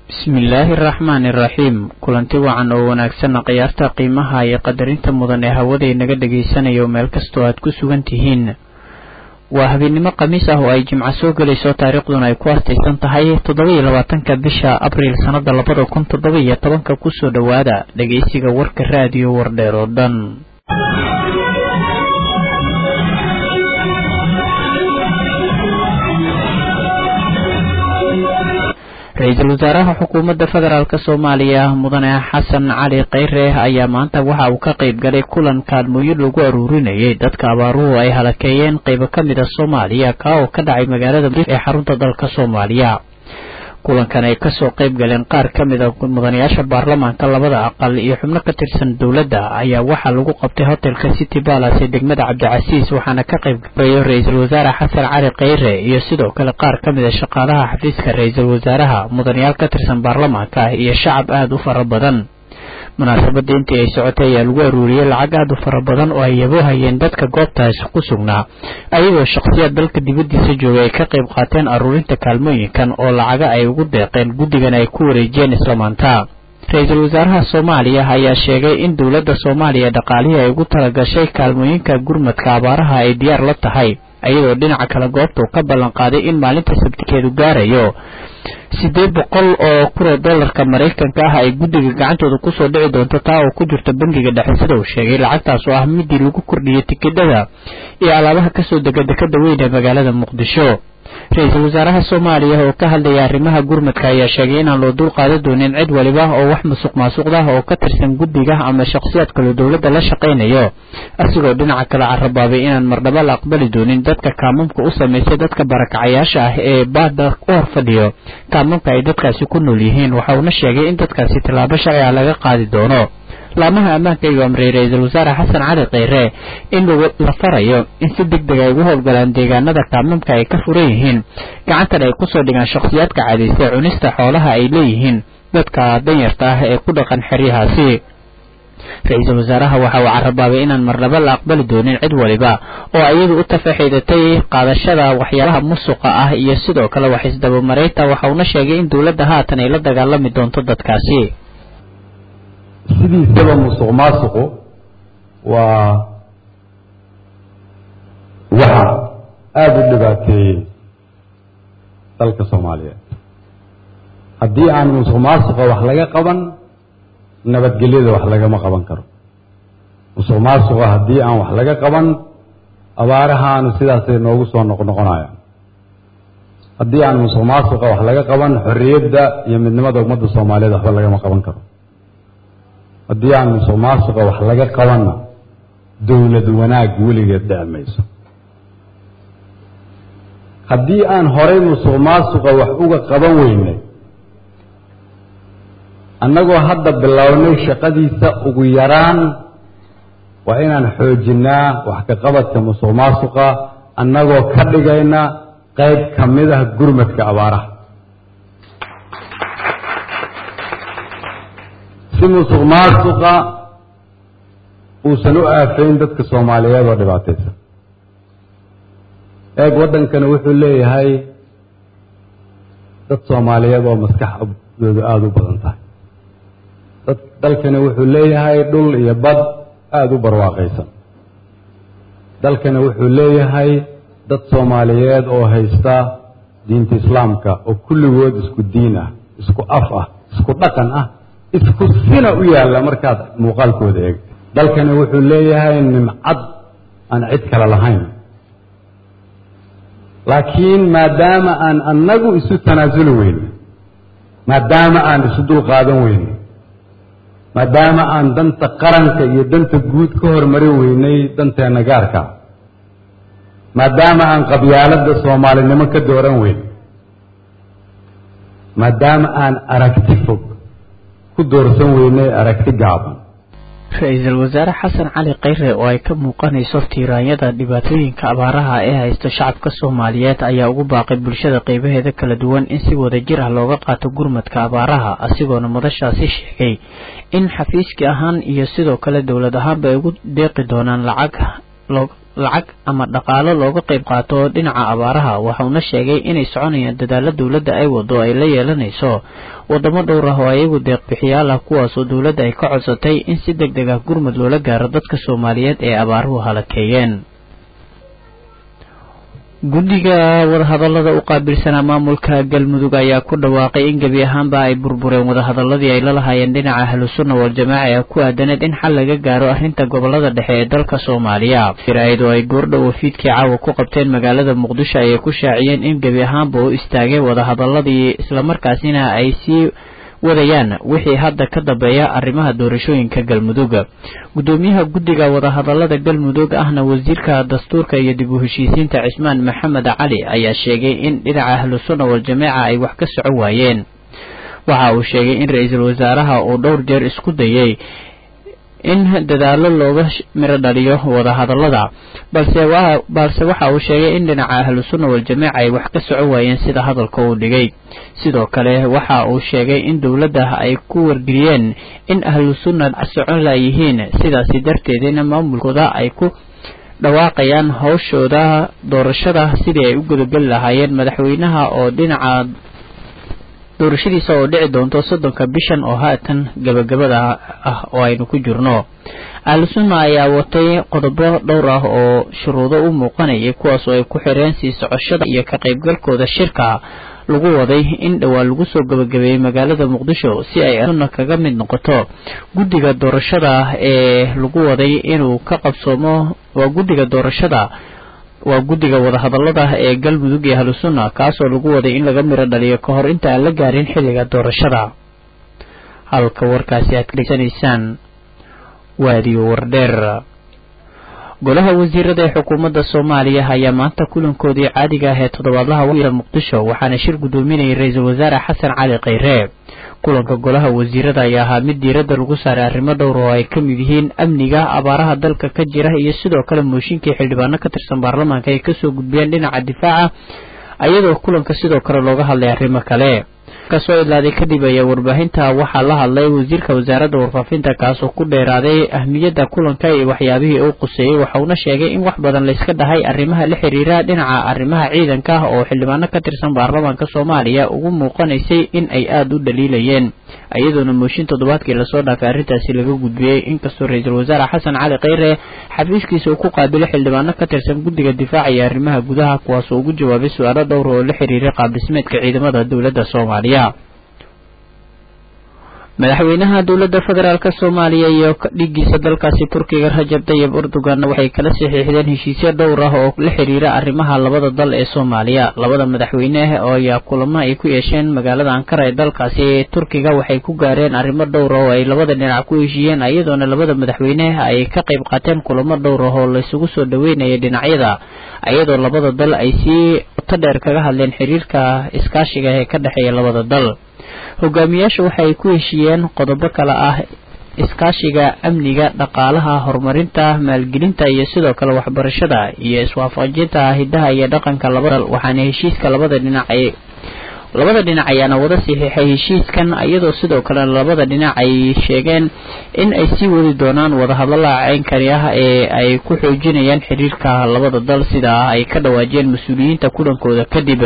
bismillaahi araxmaani iraxiim kulanti wacan oo wanaagsanna khiyaarta qiimaha iyo qadarinta mudan ee hawaday naga dhagaysanayo meel kastoo aad ku sugan tihiin waa habeennimo khamiis ah oo ay jimco soo gelayso taariikhduna ay ku astaysan tahay toddoba-iyo labaatanka bisha abriil sannada labada kun toddoba iyo tobanka kusoo dhowaada dhegaysiga warka raadiyo wardheer oo dhan ra-iisul wasaaraha xukuumadda federaalk soomaaliya mudane xasan cali kheyre ayaa maanta waxa uu ka qayb galay kulan kaalmooyin lagu aruurinayay dadka abaaruhu ay halakeeyeen qaybo ka mid a soomaaliya kaa oo ka dhacay magaalada ee xarunta dalka soomaaliya kulankan ay kasoo qayb galeen qaar ka mid a mudanayaasha baarlamaanka labada aqal iyo xubno ka tirsan dowladda ayaa waxaa lagu qabtay hotelka city balas ee degmada cabdicasiis waxaana ka qayb gabayo ra-iisul wasaare xasan cali kheyre iyo sidoo kale qaar ka mid a shaqaalaha xafiiska ra-iisul wasaaraha mudanayaal ka tirsan baarlamaanka iyo shacab aada u fara badan munaasabadda intii ay socotay ayaa lagu aruuriyey lacag aada u fara badan oo ay yaboohayeen dadka goobtaas ku sugnaa ayagoo shakhsiyaad dalka dibaddiisa joogay ay ka qayb qaateen aruurinta kaalmooyinkan oo lacaga ay ugu deeqeen guddigan ay ku wareejiyeen isla maanta ra-iisul wasaaraha soomaaliya ayaa sheegay in dowladda soomaaliya dhaqaalihii ay ugu talagashay kaalmooyinka gurmadka abaaraha ay diyaar la tahay iyadoo dhinaca kale goobta uu ka ballan qaaday in maalinta sabtikeedu gaarayo siddeed boqol oo kun oo dollarka maraykanka ah ay guddiga gacantooda kusoo dhici doonto taa oo ku jirta bangiga dhexe sida uu sheegay lacagtaas oo ah midii lagu kordhiyey tikidhada iyo alaabaha kasoo dega dekada weyn ee magaalada muqdisho ra-iisul wasaaraha soomaaliya oo ka hadlaya arrimaha gurmadka ayaa sheegay inaan loo dul qaadan doonin cid waliba oo wax musuq maasuqdah oo ka tirsan guddiga ama shakhsiyaad kaloo dowladda la shaqaynayo asigoo dhinaca kale carabaabay inaan mardhaba la aqbali doonin dadka kaamamka u samaysay dadka barakacayaasha ah ee baada u hor fadhiyo kaamamka ay dadkaasi ku nool yihiin waxa uuna sheegay in dadkaasi tallaabo sharciga laga qaadi doono laamaha ammaanka ayuu amray ra-iisul wasaare xasan cali kheyre in la farayo in si deg deg ay ugu howlgalaan deegaanada kaamamka ay ka furan yihiin gacantan ay kusoo dhigaan shakhsiyaadka cadaystay cunista xoolaha ay leeyihiin dadka danyarta ah ee ku dhaqan xeryahaasi ra-iisul wasaaraha waxa uu carabaabay inaan marnaba la aqbali doonin cid waliba oo iyadu u tafaxiidatay qaadashada waxyaabaha musuqa ah iyo sidoo kale wax isdabamareynta waxa uuna sheegay in dowladda haatan ay la dagaalami doonto dadkaasi sidiisaba musuq maasuqu waa waxa aada u dhibaateeyey dalka soomaaliyeed haddii aan musuq maasuqa wax laga qaban nabadgelyada wax lagama qaban karo musuq maasuqa haddii aan wax laga qaban abaarahaanu sidaasay noogu soo noqnoqonayaan haddii aan musuq maasuqa wax laga qaban xorriyadda iyo midnimada ummadda soomaaliyeed waxba lagama qaban karo haddii aan musuq maasuqa wax laga qabanna dowlad wanaag weligeed dhici mayso haddii aan horay musuq maasuqa wax uga qaban weynay annagoo hadda bilownay shaqadiisa ugu yaraan waa inaan xoojinnaa wax ka qabadka musuq maasuqa annagoo ka dhigayna qayb ka mid ah gurmadka abaaraha si musuq maasuqa uusan u aafayn dadka soomaaliyeed oo dhibaataysan eeg waddankani wuxuu leeyahay dad soomaaliyeed oo maskaxdoodu aada u badan tahay dad dalkani wuxuu leeyahay dhul iyo bad aada u barwaaqaysan dalkani wuxuu leeyahay dad soomaaliyeed oo haysta diinta islaamka oo kulligood isku diin ah isku af ah isku dhaqan ah isku sina u yaalla markaad muuqaalkooda eegto dalkani wuxuu leeyahay nimcad aan cid kale lahayn laakiin maadaama aan annagu isu tanaasuli weyno maadaama aan isu dul qaadan weyno maadaama aan danta qaranka iyo danta guud ka hormarin weynay danteenna gaarka maadaama aan qabyaaladda soomaalinimo ka dooran weyn maadaama aan aragti fog ku doorsan weynay aragti gaaban ra-iisul wasaare xasan cali kheyre oo ay ka muuqanayso tiiraanyada dhibaatooyinka abaaraha ee haysto shacabka soomaaliyeed ayaa ugu baaqay bulshada qeybaheeda kala duwan in si wada jir ah looga qaato gurmadka abaaraha asigoona madashaasi sheegay in xafiiski ahaan iyo sidoo kale dowlad ahaanba ay ugu deeqi doonaan lacag lacag ama dhaqaalo looga qayb qaato dhinaca abaaraha waxauna sheegay inay soconayaan dadaalo dowladda ay wado ay la yeelanayso wadamo dhowr ah oo ayagu deeqbixiyaal ah kuwaasoo dowladda ay ka codsatay in si deg deg ah gurmud loola gaaro dadka soomaaliyeed ee abaaruhu halakeeyeen guddiga wadahadallada u qaabilsanaa maamulka galmudug ayaa ku dhawaaqay in gebi ahaanba ay burbureen wadahadaladii ay la lahaayeen dhinaca ahlusunna waljamaaca ee ku aadaneed in xal laga gaaro arrinta gobolada dhexe ee dalka soomaaliya firaid oo ay goordhow wafiidkii caawa ku qabteen magaalada muqdisho ayay ku shaaciyeen in gebi ahaanba u istaageen wadahadaladii islamarkaasina ay sii wadayaan wixii hadda ka dambeeya arrimaha doorashooyinka galmudug guddoomiyaha guddiga wadahadallada galmudug ahna wasiirka dastuurka iyo dib u heshiisiinta cismaan maxamed cali ayaa sheegay in dhinaca ahlusunna waljamaaca ay wax ka soco waayeen waxa uu sheegay in ra-iisul wasaaraha uu dhowr jeer isku dayay in dadaalo looga miro dhaliyo wadahadallada balse balse waxa uu sheegay in dhinaca ahlusunna waljamaaca ay wax ka soco waayeen sida hadalka uu dhigay sidoo kale waxa uu sheegay in dowladda ay ku wargeliyeen in ahlusunna socon layihiin sidaasi darteedina maamulkooda ay ku dhawaaqayaan hawshooda doorashada sidii ay u gudageli lahaayeen madaxweynaha oo dhinaca doorashadiisa oo dhici doonto soddonka bishan oo haatan gabagabada ah oo aynu ku jirno ahlusunna ayaa watay qodobo dhowr ah oo shuruudo u muuqanayay kuwaasoo ay ku xireen sii socoshada iyo ka qaybgalkooda shirka lagu waday in dhowaan lagu soo gabagabeeyey magaalada muqdisho si ay sunna kaga mid noqoto guddiga doorashada ee lagu waday inuu ka qabsoomo waa guddiga doorashada waa guddiga wadahadallada ee galmudug iyo ahlusunna kaasoo lagu waday in laga miro dhaliyo ka hor inta aan la gaarin xilliga doorashada halka warkaasi aad ka dhegeysanaysaan waadiyo wardheer golaha wasiirada ee xukuumadda soomaaliya ayaa maanta kulankoodii caadiga ah ee toddobaadlaha wada muqdisho waxaana shir guddoominayay ra-iisul wasaare xasan cali khayre kulanka golaha wasiirada ayaa ahaa mid diiradda lagu saaray arrimo dhowr oo ay ka mid yihiin amniga abaaraha dalka ka jira iyo sidoo kale mooshinkii xildhibaano ka tirsan baarlamaanka ay kasoo gudbiyeen dhinaca difaaca iyadoo kulanka sidoo kale looga hadlay arrimo kale kasoo idlaaday kadib ayaa warbaahinta waxaa la hadlay wasiirka wasaaradda warfaafinta kaasoo ku dheeraaday ahmiyadda kulanka iyo waxyaabihii uu quseeyey waxauna sheegay in wax badan layska dhahay arrimaha la xiriira dhinaca arrimaha ciidanka oo xildhibaano ka tirsan baarlamaanka soomaaliya ugu muuqanaysay in ay aada u dhaliilayeen iyadoona mooshin toddobaadkii lasoo dhaafay arrintaasi laga gudbiyey inkastoo ra-iisul wasaare xasan cali khayre xafiiskiisa uu ku qaabilay xildhibaano ka tirsan guddiga difaaca iyo arrimaha gudaha kuwaasoo ugu jawaabay su-aalo dhowr oo la xiriiray qaabdhismeedka ciidamada dowladda soomaaliya madaxweynaha dowladda federaalk soomaaliya iyo dhigiisa dalkaasi turkiga rajab tayib erdogan waxay kala saxiixdeen heshiisyo dhowr ah oo la xiriira arrimaha labada dal ee soomaaliya labada madaxweyne oo ayaa kulamo ay ku yeesheen magaalada ankara ee dalkaasi turkiga waxay ku gaareen arrimo dhowr ah oo ay labada dhinac ku heshiiyeen iyadoona labada madaxweyne ay ka qayb qaateen kulamo dhowr ah oo laysugu soo dhaweynaya dhinacyada iyadoo labada dal ay sii qoto dheer kaga hadleen xiriirka iskaashiga ee ka dhexeeya labada dal hogaamiyaasha waxay ku heshiiyeen qodobo kale ah iskaashiga amniga dhaqaalaha horumarinta maalgelinta iyo sidoo kale waxbarashada iyo iswaafajinta hidaha iyo dhaqanka labada waxaana heshiiska labada dhinac ay labada dhinac ayaana wada saxiixay heshiiskan iyadoo sidoo kale labada dhinac ay sheegeen in ay sii wadi doonaan wadahadallada ceynkani ah ee ay ku xoojinayaan xiriirka labada dal sida ay ka dhawaajiyeen mas-uuliyiinta kulankooda kadib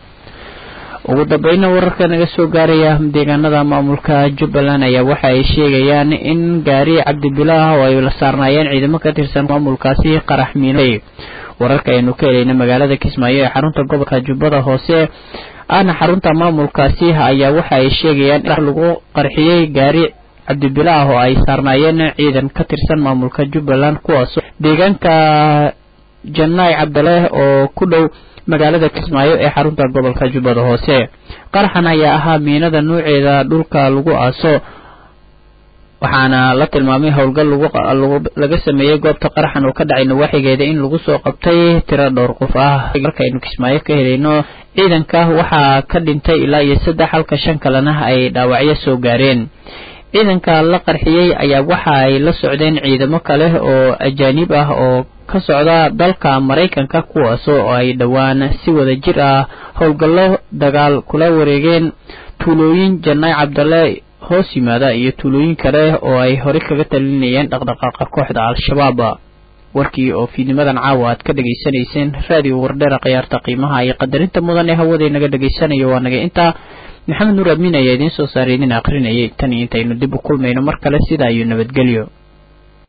ugu dambeyna wararka naga soo gaaraya deegaanada maamulka jubbaland ayaa waxa ay sheegayaan in gaari cabdibilaah oo ay la saarnaayeen ciidamo ka tirsan maamulkaasi qarax miinay wararka aynu ka helayna magaalada kismaayo ee xarunta gobolka jubbada hoose ahna xarunta maamulkaasi ayaa waxa ay sheegayaan in lagu qarxiyey gaari cabdibilaah oo ay saarnaayeen ciidan ka tirsan maamulka jubbaland kuwaas deegaanka janaay cabdaleeh oo ku dhow magaalada kismaayo ee xarunta gobolka jubbada hoose qaraxan ayaa ahaa miinada nuuceeda dhulka lagu aaso waxaana la tilmaamay howlgal laga sameeyey goobta qaraxan oo ka dhacay nawaaxigeeda in lagu soo qabtay tiro dhowr qof ah markaynu kismaayo ka helayno ciidanka waxaa ka dhintay ilaa iyo saddex halka shan kalena ay dhaawacyo soo gaareen ciidanka la qarxiyey ayaa waxa ay la socdeen ciidamo kale oo ajaanib ah oo ka socda dalka maraykanka kuwaas oo ay dhowaan si wada jir ah howlgallo dagaal kula wareegeen tuulooyin janaay cabdalle hoos yimaada iyo tuulooyin kale oo ay horey kaga talinayeen dhaqdhaqaaqa kooxda al-shabaab warkii oo fiidnimadan caawa aad ka dhegaysanayseen raadiyo wardheera khiyaarta qiimaha iyo qadarinta mudan ee hawada inaga dhegaysanayo waa naga intaa maxamed nuur amiin ayaa idiin soo saaray idin akrinayay tan iyo intaynu dib u kulmayno mar kale sidaa iyo nabadgelyo